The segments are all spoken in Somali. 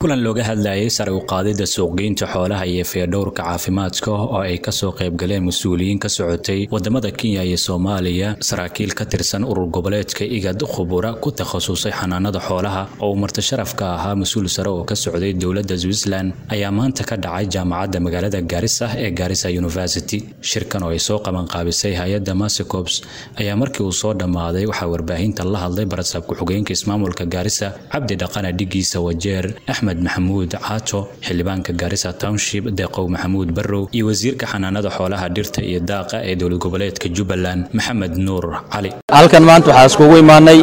kulan looga hadlayay sare u qaadida suuqgeynta xoolaha iyo feedhowrka caafimaadka oo ay kasoo qaybgaleen mas-uuliyiin ka socotay wadamada kenya iyo soomaaliya saraakiil ka tirsan urur goboleedka igad khubura ku takhasusay xanaanada xoolaha oo uu martasharafka ahaa mas-uul sare oo ka socday dowladda switzerland ayaa maanta ka dhacay jaamacadda magaalada gaarisa ee gaarisa university shirkan oo ay soo qabanqaabisay hay-adda masecops ayaa markii uu soo dhammaaday waxaa warbaahinta la hadlay barasaab ku-xigeenka ismaamulka gaarisa cabdi dhaqana dhigiisa wajeer axmed maxamuud caato xildhibaanka gaarisa township deeqow maxamuud barrow iyo wasiirka xanaanada xoolaha dhirta iyo daaqa ee dowlad goboleedka jubbaland maxamed nuur cali halkan maanta waxaa iskugu imaanay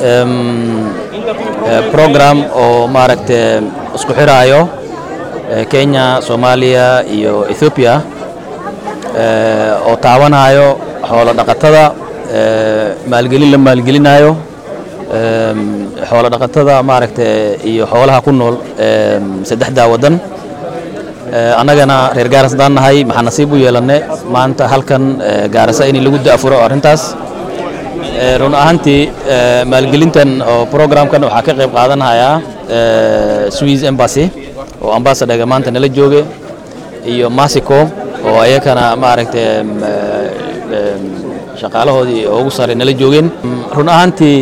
program oo maaragta isku xiraayo kenya soomaaliya iyo ethoobiya oo taabanayo xoolo dhaqatada maalgelin la maalgelinayo xoolo dhaqatada maaragta iyo xoolaha ku nool saddexdaa waddan annagana reer gaaras haddaan nahay maxaa nasiib u yeelanne maanta halkan gaarasa in lagu da'furo arrintaas run ahaantii maalgelintan oo programkan waxaa ka qayb qaadanayaa swiss embassy oo ambassadorga maanta nala jooge iyo masico oo ayakana maaragta shaqaalahoodii ugu sare nala joogeen run ahaantii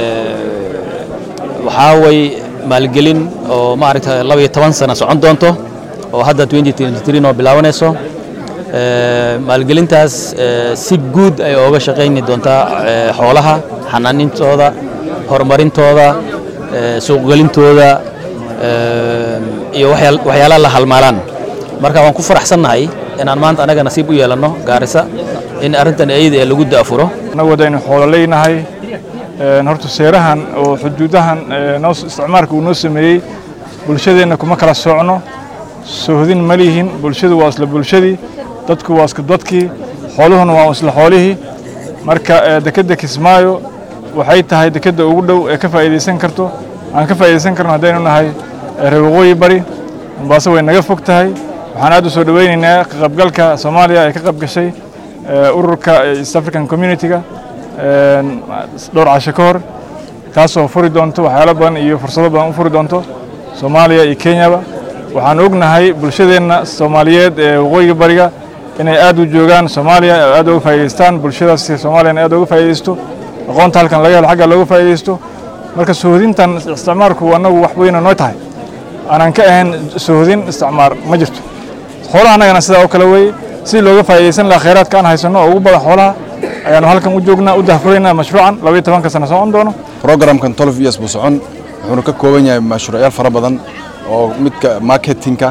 waxaa way maalgelin oo maaragta laba iyo toban sano socon doonto oo hadda noo bilaabanayso maalgelintaas si guud ay ooga shaqayni doontaa xoolaha xanaanintooda horumarintooda suuqgelintooda iyo waxyaalaha la halmaalaan marka waan ku faraxsannahay inaan maanta anaga nasiib u yeelanno gaarisa in arrintan ayada ee lagu da'furo annagu wadaynu xoolo leynahay horta seerahan oo xuduudahan noo isticmaalka uu noo sameeyey bulshadeenna kuma kala socno soohdin ma lihin bulshadu waa isla bulshadii dadku waa isku dadkii xooluhuna waa isla xoolihii marka dekedda kismaayo waxay tahay dekedda ugu dhow ee ka faa'iidaysan karto aan ka faa'iidaysan karno haddaynu nahay reer waqooyi bari mombaaso way naga fog tahay waxaan aad u soo dhowaynaynaa ka qaybgalka soomaaliya ee ka qayb gashay ururka east african community-ga dhowr casho ka hor kaasoo furi doonto waxyaalo badan iyo fursado badan u furi doonto soomaaliya iyo kenyaba waxaan ognahay bulshadeenna soomaaliyeed ee waqooyiga bariga inay aad u joogaan soomaaliya aad uga faa'idaystaan bulshadaas soomaaliyana aad uga faa'iidaysto aqoonta halkan laga helo xagga looga faa'iidaysto marka soohodintan isticmaalku annagu wax weyna noo tahay aanan ka ahayn soohodin isticmaar ma jirto xoolaha annagana sidaa oo kale weeye si looga faa'iidaysan lahaa khayraadka aan haysanno oo ugu badan xoolaha ayaanu halkan u joognaa u dahfuraynaa mashruucan labaiyo tobanka sano socon doono programkan tolf years buu socon wuxuuna ka kooban yahay mashruucyaal fara badan oo midka marketingka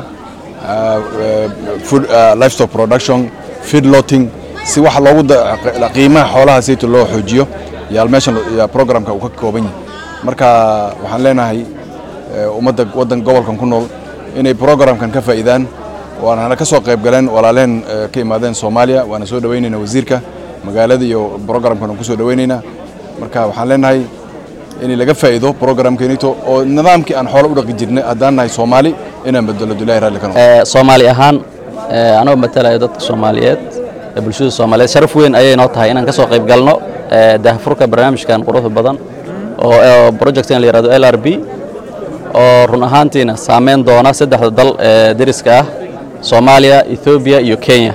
food livestock production feed lotting si wax loogu qiimaha xoolaha sayto loo xoojiyo yaa meeshan programka uu ka kooban yahay marka waxaan leenahay ummadda waddan gobolkan ku nool inay programkan ka faa'iidaan waana ka soo qayb galeen walaaleen ka imaadeen soomaaliya waana soo dhowaynaynaa wasiirka magaalada iyo programkan ku soo dhowaynaynaa marka waxaan leenahay in laga faa'iido programkanito oo nidaamkii aan xoolo u dhaqi jirnay haddaan nahay soomaali inaan bedelo dulahi raalli ka noqo soomaali ahaan anoo matalayo dadka soomaaliyeed ee bulshada soomaaliyeed sharaf weyn ayay noo tahay inaan ka soo qayb galno dahfurka barnaamijkan quruxda badan oo projectan la yihahdo l r b oo run ahaantiina saameyn doona saddexda dal ee deriska ah soomaaliya ethoobiya iyo kenya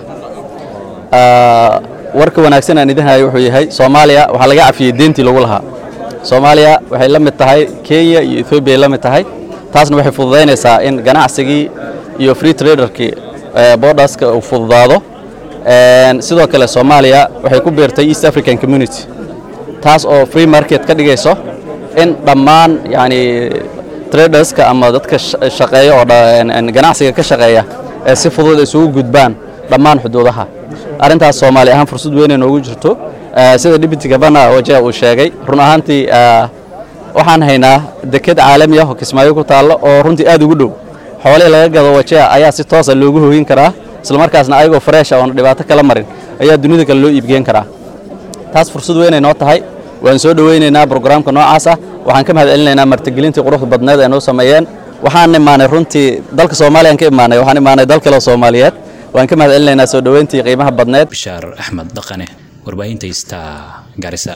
warka wanaagsan aan idin hayo wuxuu yahay soomaaliya waxaa laga cafiyey deentii lagu lahaa soomaaliya waxay la mid tahay kenya iyo ethoobiya ay la mid tahay taasna waxay fududaynaysaa in ganacsigii iyo free traderkii borderska uu fududaado sidoo kale soomaaliya waxay ku beertay east african community taas oo free market ka dhigayso in dhammaan yani traderska ama dadka shaqeeya oo ganacsiga ka shaqeeya ee si fudud isugu gudbaan dhammaan xuduudaha arrintaas soomaali ahaan fursad weynay noogu jirto sida deputy governor wajah uu sheegay run ahaantii waxaan haynaa deked caalami ah oo kismaayo ku taallo oo runtii aad ugu dhow xoolihii laga gado wajah ayaa si toosa loogu hooyin karaa islamarkaasna ayagoo freesha oona dhibaato kala marin ayaa dunida kale loo iibgeen karaa taas fursad weynay noo tahay waan soo dhowaynaynaa brograamka noocaas ah waxaan ka mahad celinaynaa martigelintii quruxda badneed ay noo sameeyeen waxaan imaanay runtii dalka soomaaliyaan ka imaanay waxaan imaanay dal kale oo soomaaliyeed waan ka mahad celinaynaa soo dhoweyntii qiimaha badneed bishaar axmed dhaqane warbaahinta ista garisa